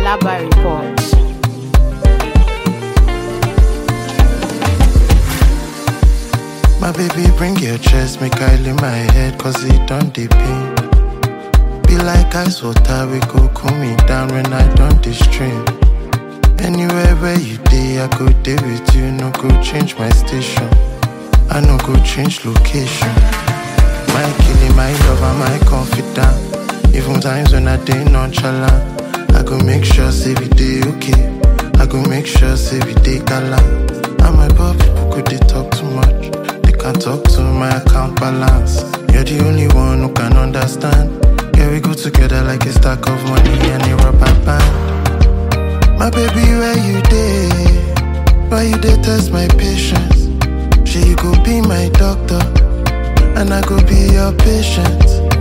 Alaba Report. My baby, bring your chest, make I lay my head, cause it don't dey pain. Be like ice water, we go cool me down when I don't dey stream. Anywhere where you day, I go day with you, no go change my station. I no go change location. My killing, my lover, my confidant. Even times when I dey nonchalant, I go make sure say we dey okay. I go make sure say we dey galant. And my poor people could they talk too much. They can't talk to my account balance. You're the only one who can understand. Yeah, we go together like a stack of money and a rubber band. My baby, where you dey? Why you dey test my patience? She you go be my doctor, and I go be your patient.